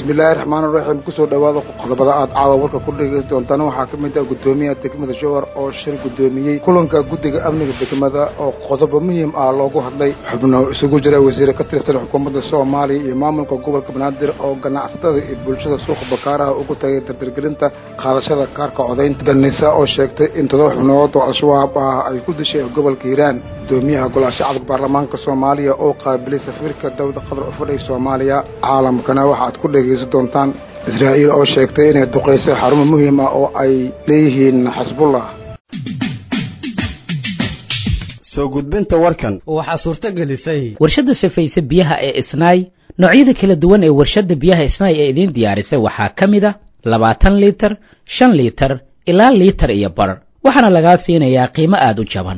bismillaahi raxmaan raxiim kusoo dhawaada qodobada aad caawa warka ku dhegeysan doontaan waxaa ka mid ah guddoomiyaha degmada jowhar oo shir guddoomiyey kulanka guddiga amniga degmada oo qodobo muhiim ah loogu hadlay xubno isugu jira wasiire ka tirsan xukuumadda soomaaliya iyo maamulka gobolka banaadir oo ganacsatada iyo bulshada suuqa bakaaraha ugu tagay dardargelinta qaadashada kaarka codaynta ganisa oo sheegtay in todoba xubnood oo al-shabaab ah ay ku dishay gobolka hiiraan gudoomiyaha golaha shacabka baarlamaanka soomaaliya oo qaabilay safiirka dowlada qatar u fadhiya soomaaliya caalamkana waxaad ku dhegaysan doontaan israa'iil oo sheegtay inay duqaysay xarumo muhiim ah oo ay leeyihiin xasbullah soo gudbinta warkan waxaa suurto gelisay warshadda safayse biyaha ee isnaay noocyada kala duwan ee warshadda biyaha isnaay ee idiin diyaarisay waxaa ka mid a labaatan liitar shan liitar ilaa liitar iyo bar waxaana lagaa siinayaa qiimo aada u jaban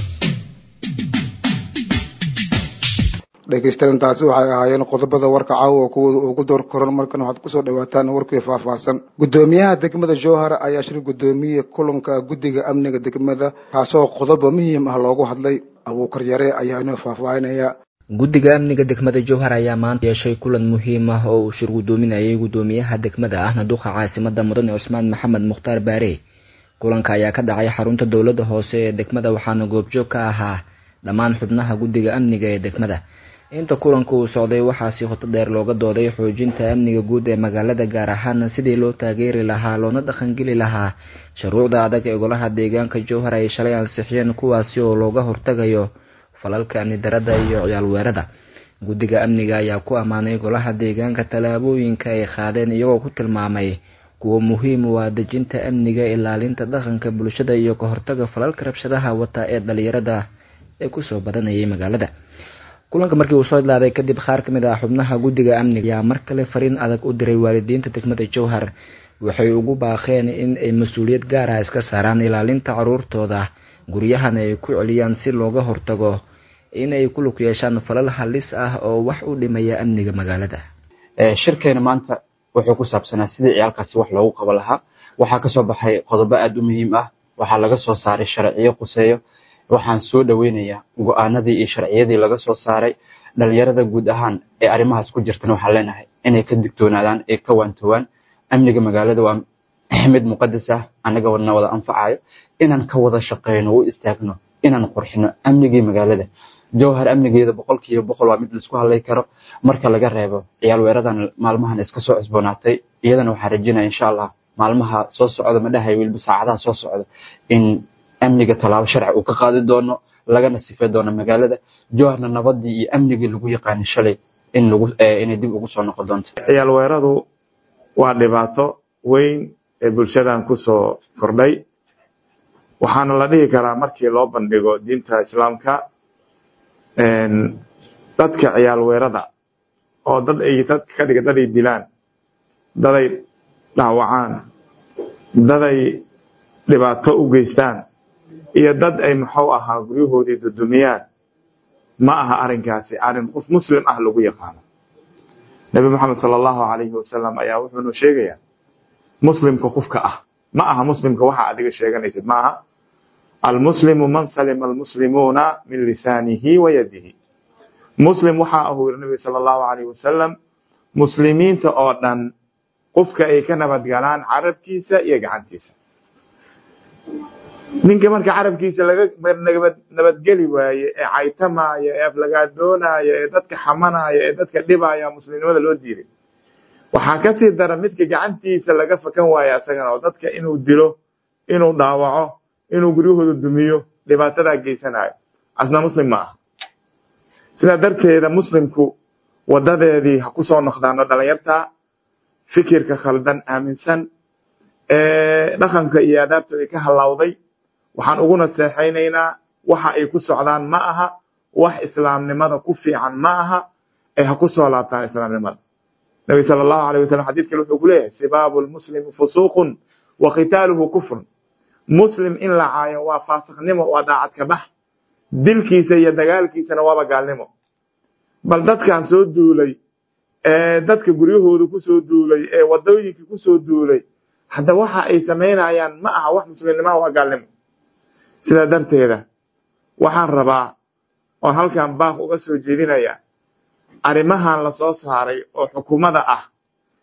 dhegeystayaal intaasi waxay ahaayeen qodobada warka caawa kuwooda ugu door koran markan waxaad kusoo dhawaataan warkii faahfaahsan guddoomiyaha degmada jowhar ayaa shir guddoomiyey kulanka guddiga amniga degmada kaasoo qodobo muhiim ah loogu hadlay abuukar yare ayaa inoo faahfaahinaya guddiga amniga degmada jowhar ayaa maanta yeeshay kulan muhiim ah oo uu shir guddoominayay guddoomiyaha degmada ahna duqa caasimada mudane cusmaan maxamed mukhtaar baare kulanka ayaa ka dhacay xarunta dowladda hoose ee degmada waxaana goobjoog ka ahaa dhammaan xubnaha guddiga amniga ee degmada inta kulanka uu socday waxaa si qoto dheer looga dooday xoojinta amniga guud ee magaalada gaar ahaan sidii loo taageeri lahaa loona dhaqangeli lahaa shuruucda adag ee golaha deegaanka jowhar ay shalay ansixiyeen kuwaasi oo looga hortagayo falalka amni darada iyo ciyaal weerada guddiga amniga ayaa ku ammaanay golaha deegaanka tallaabooyinka ay qaadeen iyagoo ku tilmaamay kuwa muhiim u ah dejinta amniga ilaalinta dhaqanka bulshada iyo ka hortaga falalka rabshadaha wata ee dhalinyarada ee kusoo badanayay magaalada kulanka markii uu soo idlaaday kadib qaar ka mid ah xubnaha guddiga amniga ayaa mar kale fariin adag u diray waalidiinta degmada jowhar waxay ugu baaqeen in ay mas-uuliyad gaar ah iska saaraan ilaalinta caruurtooda guryahana ay ku celiyaan si looga hortago inay ku lug yeeshaan falal halis ah oo wax u dhimaya amniga magaalada shirkeena maanta wuxuu ku saabsanaa sidii ciyaalkaasi wax loogu qaban lahaa waxaa kasoo baxay qodobo aada u muhiim ah waxaa laga soo saaray sharciyo quseeyo waxaan soo dhaweynayaa go-aanadii iyo sharciyadii laga soo saaray dhalinyarada guud ahaan ee arrimahaas ku jirtana waxaan leenahay inay ka digtoonaadaan ee ka waantowaan amniga magaalada waa mid muqadas ah annaga wadna wada anfacayo inaan ka wada shaqeyno u istaagno inaan qurxino amnigii magaalada jowhar amnigeeda boqolkiiba boqol waa mid laisku hadlay karo marka laga reebo ciyaal weeradan maalmahan iska soo cusboonaatay iyadana waxaan rajinaya insha allah maalmaha soo socda ma dhahay weliba saacadaha soo socda in amniga tallaabo sharci uu ka qaadi doono lagana sifey doono magaalada jowharna nabadii iyo amnigii lagu yaqaani shalay in lagu inay dib ugu soo noqon doonto ciyaal weeradu waa dhibaato weyn ee bulshadan kusoo kordhay waxaana la dhihi karaa markii loo bandhigo diinta islaamka dadka ciyaal weerada oo dad ay dad ka dhiga dad ay dilaan daday dhaawacaan daday dhibaato u geystaan iyo dad ay muxuu ahaa guryahoodii dudumiyaan ma aha arrinkaasi arrin qof muslim ah lagu yaqaano nebi moxamed sala allahu calayhi wasalam ayaa wuxuunu sheegayaa muslimka qofka ah ma aha muslimka waxa adiga sheeganaysid ma aha almuslimu man salima almuslimuuna min lisaanihi wa yadihi muslim waxaa ahuu yiri nabiga sala allahu calayhi wasalam muslimiinta oo dhan qofka ay ka nabadgalaan carabkiisa iyo gacantiisa ninka marka carabkiisa laga nabadgeli waaye ee caytamaaya ee aflagaadoonaya ee dadka xamanaya ee dadka dhibaya muslimnimada loo diiday waxaa kasii dara midka gacantiisa laga fakan waayo asagana oo dadka inuu dilo inuu dhaawaco inuu guryahooda dumiyo dhibaatadaa geysanayo asna muslim ma aha sidaa darteeda muslimku wadadeedii ha ku soo noqdaano dhalinyarta fikirka khaldan aaminsan ee dhaqanka iyo adaabta ay ka halawday waxaan ugu naseexaynaynaa waxa ay ku socdaan ma aha wax islaamnimada ku fiican ma aha ee ha ku soo laabtaan islaamnimada nabi sala allahu alayh wasalam xadid kale wuxuu ku leeyahay sibaabu lmuslimi fusuuqun wa qitaaluhu kufrun muslim in la caayo waa faasiknimo waa daacad ka bax dilkiisa iyo dagaalkiisana waaba gaalnimo bal dadkan soo duulay ee dadka guryahooda kusoo duulay ee wadooyinka kusoo duulay hadda waxa ay samaynayaan ma aha wax muslimnimaha waa gaalnimo sidaa darteeda waxaan rabaa oon halkan baaq uga soo jeedinaya arrimahan la soo saaray oo xukuumada ah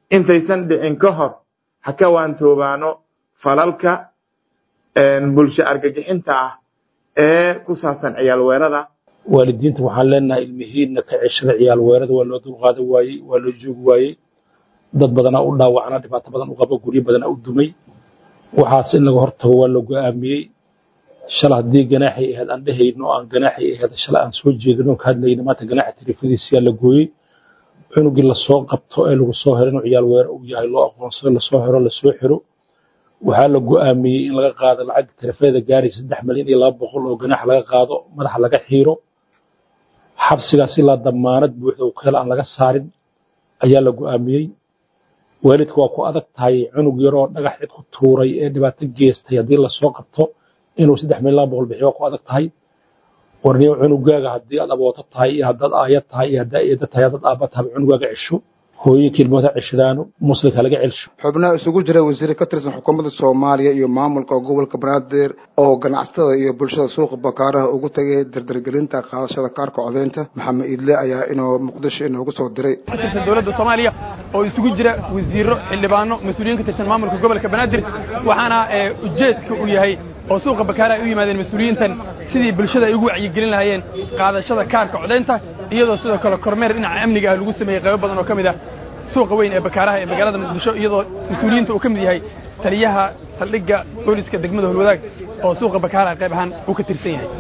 intaysan dhicin ka hor ha ka waantoobaano falalka bulsho argagixinta ah ee ku saabsan ciyaal weerada waalidiinta waxaan leenahay ilmihiinna ka ceshada ciyaal weerada waa loo dulqaadan waayey waa loo joogi waayey dad badanaa u dhaawacna dhibaato badan u qaba guryo badanaa u dumay waxaas in laga hortago waa la go'aamiyey shala haddii ganaaxay ahayd aan dhehayno oo aan ganaaxay ahayd shala aan soo jeedino ka hadlayno maanta ganaaxa tiriifadiisiyaa la gooyey cunugii lasoo qabto ee lagu soo hero inuu ciyaal weere uu yahay loo aqoonsado lasoo hero lasoo xiro waxaa la go'aamiyey in laga qaado lacagta tarafeeda gaaraysa saddex malyan iyo laba boqol oo ganaax laga qaado madaxa laga xiiro xabsigaas ilaa damaanad buuxda uu ka helo aan laga saarin ayaa la go'aamiyey waalidka waa ku adag tahay cunug yaroo dhagax cid ku tuuray ee dhibaato geestay haddii lasoo qabto inuu saddex milyan laba boqol bixiyo waa ku adag tahay warniyo cunugaaga haddii aad abooto tahay iyo haddaad aayad tahay iyo haddaa eeda tahay haddaad aabba tahay cunugaaga cesho hooyinkii ilmada ceshadaano muslimka laga celsho xubnaha isugu jira wasiir ka tirsan xukuumadda soomaaliya iyo maamulka gobolka banaadir oo ganacsatada iyo bulshada suuqa bakaaraha ugu tagay dardargelinta qaadashada kaarka codeynta maxamed iidle ayaa inoo muqdisho inoogu soo diray ka tirsan dowladda soomaaliya oo isugu jira wasiiro xildhibaano mas-uuliyiin ka tirsan maamulka gobolka banaadir waxaana ujeedka uu yahay oo suuqa bakaara ay u yimaadeen mas-uuliyiintan sidii bulshada ay ugu wacyigelin lahaayeen qaadashada kaarka codaynta iyadoo sidoo kale kormeer dhinaca amniga ah lagu sameeyey qaybo badan oo ka mid ah suuqa weyn ee bakaaraha ee magaalada muqdisho iyadoo mas-uuliyiinta uu ka mid yahay taliyaha saldhigga booliska degmada holwadaag oo suuqa bakaaraha qayb ahaan uu ka tirsan yahay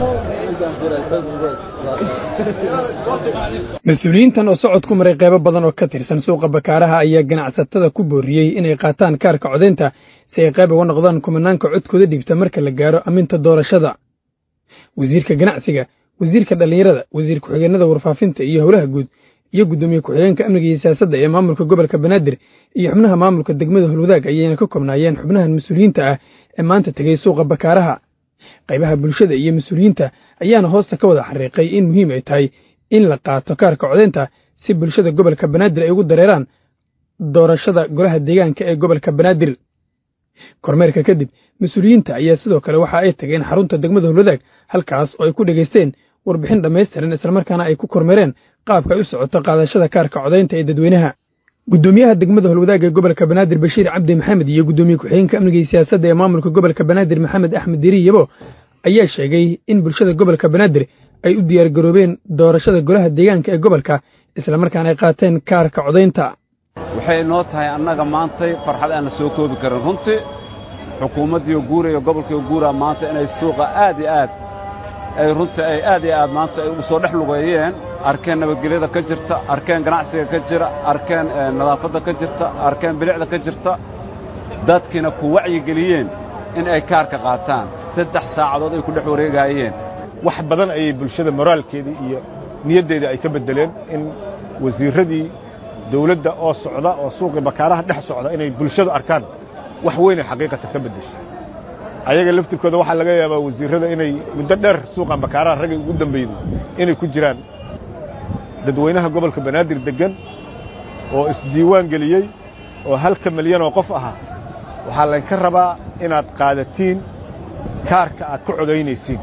mas-uuliyiintan oo socod ku maray qaybo badan oo ka tirsan suuqa bakaaraha ayaa ganacsatada ku booriyey inay qaataan kaarka codaynta si ay qayb uga noqdaan kumanaanka codkooda dhiibta marka la gaaro aminta doorashada wasiirka ganacsiga wasiirka dhallinyarada wasiir ku-xigeenada warfaafinta iyo howlaha guud iyo guddoomiye ku-xigeenka amniga iyo siyaasadda ee maamulka gobolka banaadir iyo xubnaha maamulka degmada holwadaag ayayna ka koobnaayeen xubnahan mas-uuliyiinta ah ee maanta tegey suuqa bakaaraha qaybaha bulshada iyo mas-uuliyiinta ayaana hoosta ka wada xariiqay in muhiim ay tahay in la qaato kaarka codaynta si bulshada gobolka banaadir ay ugu dareeraan doorashada golaha deegaanka ee gobolka banaadir kormeerka kadib mas-uuliyiinta ayaa sidoo kale waxa ay tageen xarunta degmada holwadaag halkaas oo ay ku dhegaysteen warbixin dhammaystiran islamarkaana ay ku kormeereen qaabka ay u socoto qaadashada kaarka codaynta ee dadweynaha guddoomiyaha degmada holwadaag ee gobolka banaadir bashiir cabdi maxamed iyo guddoomiye ku-xigeenka amniga iyo siyaasadda ee maamulka gobolka banaadir maxamed axmed diri yabo ayaa sheegay in bulshada gobolka banaadir ay u diyaargaroobeen doorashada golaha deegaanka ee gobolka islamarkaana ay qaateen kaarka codaynta waxay inoo tahay annaga maantay farxad aan la soo koobi karin runtii xukuumaddiiyo guura iyo gobolkiiyo guura maanta inay suuqa aad iyo aad ay runtii ay aad iyo aad maanta ay ugu soo dhex lugeeyeen arkeen nabadgelyada ka jirta arkeen ganacsiga ka jira arkeen nadaafadda ka jirta arkeen bilicda ka jirta dadkiina ku wacyigeliyeen in ay kaarka qaataan saddex saacadood ay ku dhex wareegaayeen wax badan ayay bulshada moraalkeedii iyo niyaddeedii ay ka beddeleen in wasiirradii dawladda oo socda oo suuqii bakaaraha dhex socda inay bulshadu arkaan wax weynay xaqiiqatan ka beddeshay ayaga laftirkooda waxaa laga yaabaa wasiirrada inay muddo dheer suuqan bakaaraha raggay ugu dambayday inay ku jiraan dadweynaha gobolka banaadir deggan oo isdiiwaan geliyey oo halka milyan oo qof ahaa waxaa laynka rabaa inaad qaadatiin kaarka aad ku codaynaysiin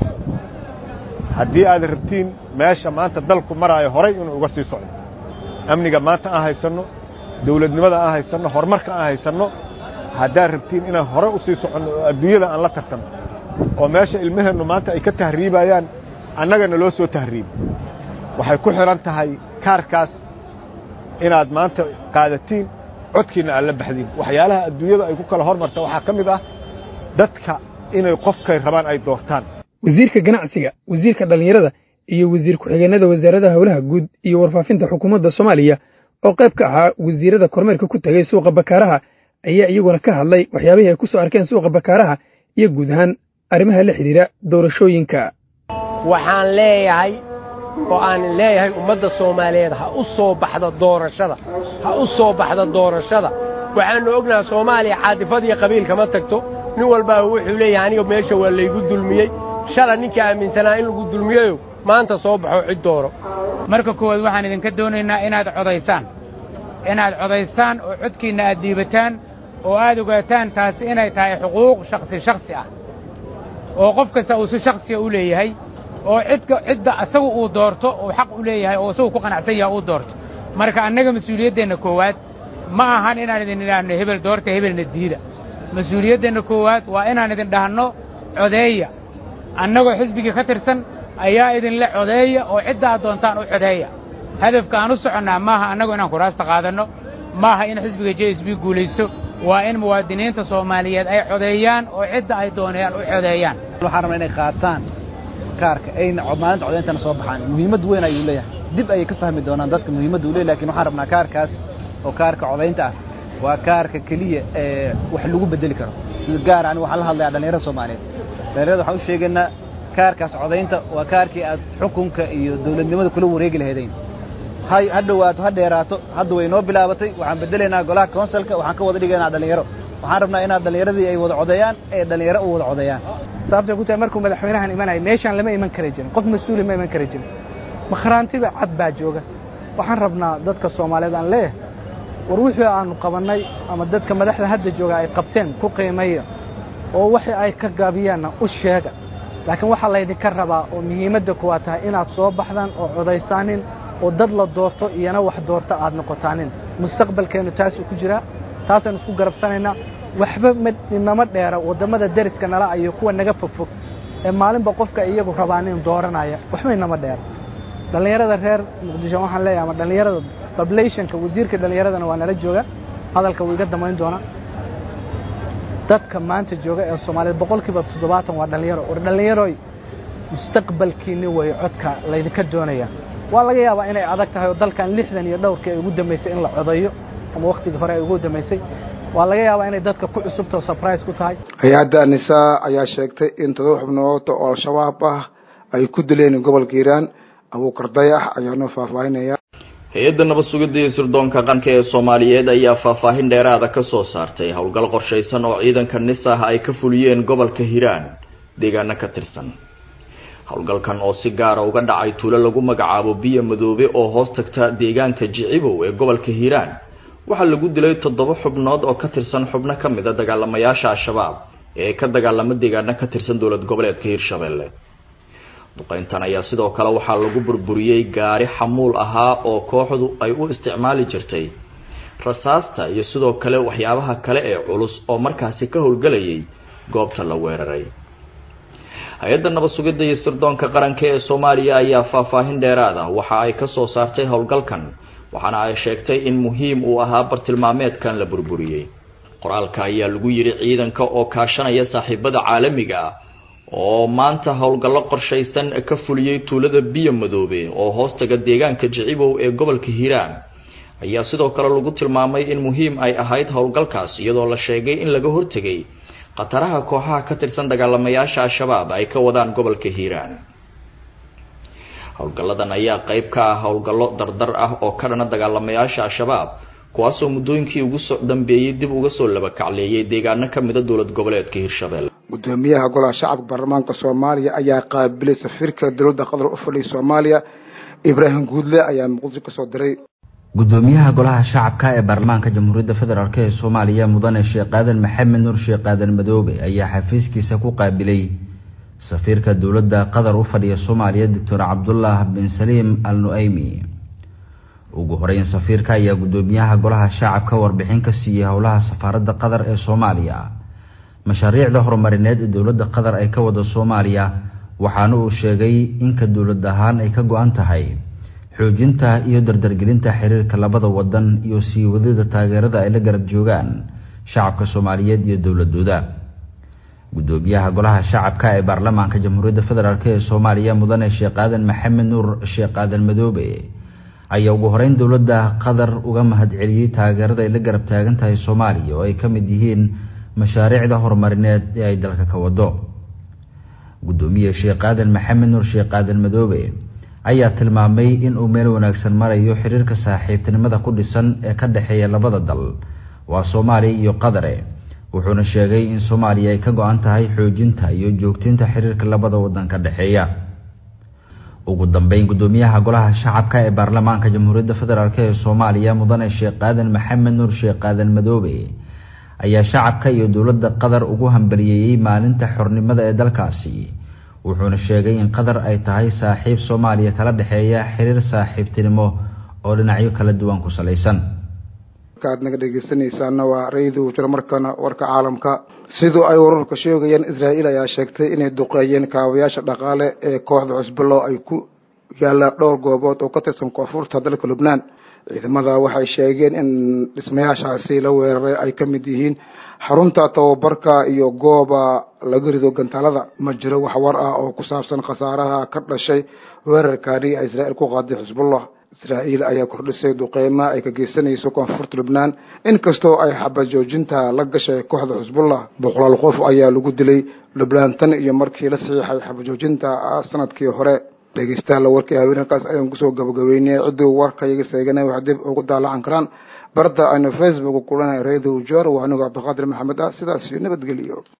haddii aad rabtiin meesha maanta dalku maraayo horay inuu uga sii socdo amniga maanta aan haysanno dawladnimada aan haysanno horumarka aan haysanno haddaad rabtiin inaan hore u sii soconno oo adduunyada aan la tartanno oo meesha ilmaheennu maanta ay ka tahriibayaan annagana loo soo tahriibo waxay ku xidhan tahay kaarkaas inaad maanta qaadatiin codkiinna aad la baxdiin waxyaalaha adduunyada ay ku kala hormarta waxaa ka mid ah dadka inay qofkay rabaan ay doortaan wasiirka ganacsiga wasiirka dhallinyarada iyo wasiir ku-xigeenada wasaaradaha howlaha guud iyo warfaafinta xukuumadda soomaaliya oo qayb ka ahaa wasiirada kormeerka ku tegey suuqa bakaaraha ayaa iyaguna ka hadlay waxyaabihii ay ku soo arkeen suuqa bakaaraha iyo guud ahaan arrimaha la xidhiidha doorashooyinka waxaan leeyahay oo aan leeyahay ummadda soomaaliyeed ha u soo baxda doorashada ha u soo baxda doorashada waxaannu ognaha soomaaliya caadifad iyo qabiil kama tagto nin walbaa wuxuu leeyahay aniga meesha waa laygu dulmiyey shala ninkii aaminsanaa in lagu dulmiyeyo maanta soo baxo cid dooro marka koowaad waxaan idinka doonaynaa inaad codaysaan inaad codaysaan oo codkiinna aad dhiibataan oo aad ogaataan taasi inay tahay xuquuq shakhsi shakhsi ah oo qof kasta uu si shakhsiga u leeyahay oo cidka cidda asagu uu doorto uu xaq u leeyahay oo isagu ku qanacsan yaha uu doorto marka annaga mas-uuliyaddeenna koowaad ma ahan inaan idin idhaahno hebel doorta hebelna diida mas-uuliyaddenna koowaad waa inaan idin dhahno codeeya annagoo xisbigii ka tirsan ayaa idinle codeeya oo cidda aad doontaan u codeeya hadafka aan u soconnaa maaha annagu inaan kuraasta qaadanno maaha in xisbiga j s b guulaysto waa in muwaadiniinta soomaaliyeed ay codeeyaan oo cidda ay doonayaan u codeeyaan waxaan rabnaa inay qaataan kaarka ayna maalinta codeyntana soo baxaan muhiimad weyn ayuu leeyahay dib ayay ka fahmi doonaan dadka muhiimadda uu leeyahy lakin waxaan rabnaa kaarkaas oo kaarka codaynta ah waa kaarka keliya ee wax lagu bedeli karo sida gaar ani waxaan la hadlayaa dhallinyarada soomaaliyeed dhallinyarada waxaan u sheegaynaa kaarkaas codaynta waa kaarkii aad xukunka iyo dawladnimada kula wareegi lahaydeen ha ha dhowaato ha dheeraato hadda way noo bilaabatay waxaan bedelaynaa golaha consulka waxaan ka wada dhigaynaa dhallinyaro waxaan rabnaa inaad dhallinyaradii ay wada codeeyaan ee dhallinyaro u wada codeeyaan sababtay ku tahay markuu madaxweynahan imanaya meeshaan lama iman kari jirin qof mas-uuli ma iman kari jirin makhraantiba cad baa jooga waxaan rabnaa dadka soomaaliyeed aan leeyahay war wixii aanu qabannay ama dadka madaxda hadda jooga ay qabteen ku qiimaya oo wixii ay ka gaabiyaanna u sheega laakiin waxaa laydinka rabaa oo muhiimadda kuwaa tahay inaad soo baxdaan oo codaysaanin oo dad la doorto iyana wax doorto aad noqotaanin mustaqbalkeennu taasuu ku jiraa taasaan isku garabsanaynaa waxba inama dheera waddamada deriska nala iyo kuwa naga fogfog ee maalinba qofka iyagu rabaanin dooranaya waxba inama dheera dhallinyarada reer muqdisho waxaan leeyahay ama dhallinyarada bablationka wasiirka dhallinyaradana waa nala jooga hadalka wuu iga damayn doonaa dadka maanta jooga ee soomaaliyeed boqolkiiba toddobaatan waa dhallinyaro war dhallinyaroy mustaqbalkiinni way codka laydinka doonaya waa laga yaabaa inay adag tahay oo dalkan lixdan iyo dhowrkii ay ugu dambaysay in la codayo ama wakhtigii hore ay ugu dambaysay waa laga yaabaa inay dadka ku cusubta oo surprise ku tahay hay-adda nisaa ayaa sheegtay in todoba xubnood oo al-shabaab ah ay ku dileen gobolka hiiraan abuukar dayax ayaa noo faahfaahinaya hay-adda nabad sugidda iyo sirdoonka qanka ee soomaaliyeed ayaa faahfaahin dheeraada ka soo saartay howlgal qorshaysan oo ciidanka nisah ay ka fuliyeen gobolka hiiraan deegaano ka tirsan howlgalkan oo si gaara uga dhacay tuulo lagu magacaabo biyo madoobe oo hoos tagta deegaanka jicibow ee gobolka hiiraan waxaa lagu dilay toddoba xubnood oo ka tirsan xubno ka mid a dagaalamayaasha al-shabaab ee ka dagaalama deegaano ka tirsan dowlad goboleedka hiirshabelle duqeyntan ayaa sidoo kale waxaa lagu burburiyey gaari xamuul ahaa oo kooxdu ay u isticmaali jirtay rasaasta iyo sidoo kale waxyaabaha kale ee culus oo markaasi ka howlgelayay goobta la weeraray hay-adda nabad sugidda iyo sirdoonka qaranka ee soomaaliya ayaa faahfaahin dheeraad ah waxa ay ka soo saartay howlgalkan waxaana ay sheegtay in muhiim uu ahaa bartilmaameedkan la burburiyey qoraalka ayaa lagu yidhi ciidanka oo kaashanaya saaxiibada caalamiga ah oo maanta howlgallo qorshaysan ka fuliyey tuulada biyo madoobe oo hoostaga deegaanka jicibow ee gobolka hiiraan ayaa sidoo kale lagu tilmaamay in muhiim ay ahayd howlgalkaas iyadoo la sheegay in laga hortegay khataraha kooxaha ka tirsan dagaalamayaasha al-shabaab ay ka wadaan gobolka hiiraan howlgalladan ayaa qeyb ka ah howlgallo dardar ah oo ka dhana dagaalamayaasha al-shabaab kuwaasoo muddooyinkii ugu soo dambeeyey dib uga soo labakacleeyay deegaano ka mida dowlad goboleedka hiirshabelle gudoomiyaha golaha shacabka baarlamaanka soomaaliya ayaa qaabilay safiirka dowladda qatar u fadhiya soomaaliya ibraahim guudle ayaa muqdisho kasoo diray gudoomiyaha golaha shacabka ee baarlamaanka jamhuuriyadda federaalk ee soomaaliya mudane sheekh aadan maxamed nuur sheekh aadan madoobe ayaa xafiiskiisa ku qaabilay safiirka dowladda qatar u fadhiya soomaaliya doctor cabdullah bin saliim al nu-aymi ugu horeyn safiirka ayaa gudoomiyaha golaha shacabka warbixin ka siiyey howlaha safaaradda qatar ee soomaaliya mashaariicda horumarineed ee dowladda qatar ay ka wada soomaaliya waxaana uu sheegay inka dowlad ahaan ay ka go-an tahay xoojinta iyo dardargelinta xiriirka labada wadan iyo sii wadida taageerada ay la garab joogaan shacabka soomaaliyeed iyo dowladooda gudoomiyaha golaha shacabka ee baarlamaanka jamhuuriyadda federaalk ee soomaaliya mudane sheekh aadan maxamed nuur sheekh aadan madoobe ayaa ugu horeyn dowladda qatar uga mahadceliyey taageerada ay la garab taagan tahay soomaaliya oo ay ka mid yihiin mashaariicda horumarineed ee ay dalka ka wado gudoomiye sheekh aadan maxamed nuur sheekh aadan madoobe ayaa tilmaamay in uu meel wanaagsan marayo xiriirka saaxiibtinimada ku dhisan ee ka dhexeeya labada dal waa soomaaliya iyo qadare wuxuuna sheegay in soomaaliya ay ka go-an tahay xoojinta iyo joogtinta xiriirka labada wadan ka dhexeeya ugu dambeyn gudoomiyaha golaha shacabka ee baarlamaanka jamhuuriyadda federaalk ee soomaaliya mudane sheekh aadan maxamed nuur sheekh aadan madoobe ayaa shacabka iyo dowladda qatar ugu hambaliyeeyey maalinta xornimada ee dalkaasi wuxuuna sheegay in qatar ay tahay saaxiib soomaaliya kala dhexeeya xiriir saaxiibtinimo oo dhinacyo kala duwan ku salaysan halka aad naga dhegeysanaysaana waa ra-iidu jiro markana warka caalamka sidoo ay wararka sheegayaan israa'iil ayaa sheegtay inay duqeeyeen kaabayaasha dhaqaale ee kooxda xusballo ay ku yaallaan dhowr goobood oo ka tirsan koonfurta dalka lubnaan ciidamada waxay sheegeen in dhismayaashaasi la weeraray ay ka mid yihiin xarunta tababarka iyo gooba laga rido gantaalada ma jiro wax war ah oo ku saabsan khasaaraha ka dhashay weerarkaani ay israa'iil ku qaaday xusbullah israa'iil ayaa kordhisay duqeyma ay ka geysanayso koonfurta lubnaan inkastoo ay xabad joojinta la gashay kooxda xusbullah boqolaal qof ayaa lagu dilay lubnaan tan iyo markii la saxiixay xabad joojinta sanadkii hore dhegeystayaal warkii haweenkaas ayaan kusoo gabagabeynay ciddii warka iyaga seeganay wax dib ugu daalacan karaan barda aynu facebook kulanay radio jor waa anigu cabdiqaadir maxamed ah sidaas iyo nabadgeliyo